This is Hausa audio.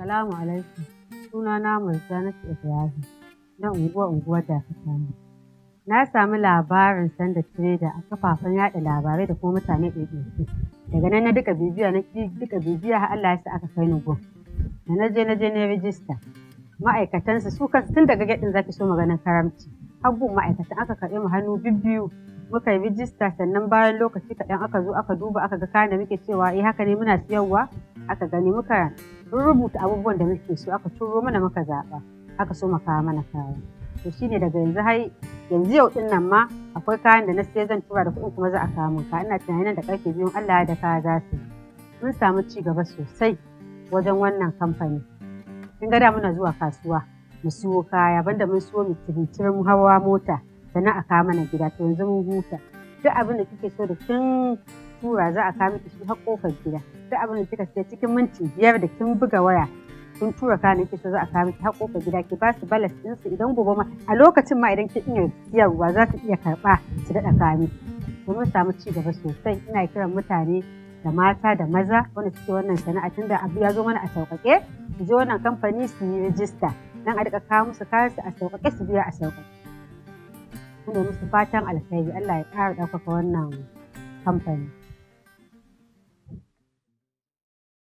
Salamu alaikum. Suna na Murjanatu Ibrahim na unguwa unguwar da samu. Na sami labarin sanda trader a kafafen yada labarai da kuma mutane ɗaiɗaiku. Daga nan na duka bibiya na duka bibiya har Allah ya sa aka kai ni gun. Da na je na je na rijista. Ma'aikatansu su kansu tun daga gaɗin zaki so maganin karamci. Har gun ma'aikatan aka karɓi mu hannu bibbiyu muka yi rijista sannan bayan lokaci kaɗan aka zo aka duba aka ga kayan da muke cewa eh haka ne muna siyarwa aka gani muka rubuta abubuwan da muke so aka turo mana muka zaɓa aka so kawo mana kaya to shine daga yanzu har yanzu yau din nan ma akwai kayan da na sai zan tura da kuɗin kuma za a kawo min ka ina tunanin da karfe biyun Allah ya da kaya za su mun samu ci gaba sosai wajen wannan kamfani kin ga da muna zuwa kasuwa mu siyo kaya banda mun siyo mu tiritirin hawa mota sannan a kawo mana gida to yanzu mun huta duk abin da kike so da kin tura za a kawo miki shi har kofar gida duk abin da kika siya cikin minti biyar da kin buga waya kin tura kayan kike so za a kawo miki har kofar gida ki ba su balas din su idan gobe ma a lokacin ma idan kin iya siyarwa za su iya karba su daɗa kawo miki to mun samu ci gaba sosai ina kiran mutane da mata da maza wanda suke wannan sana'a tunda abu ya zo mana a sauƙaƙe su je wannan kamfani su yi rijista dan a daɗa kawo musu kayan su a sauƙaƙe su biya a sauƙaƙe muna musu fatan alkhairi Allah ya ƙara ɗaukaka wannan kamfani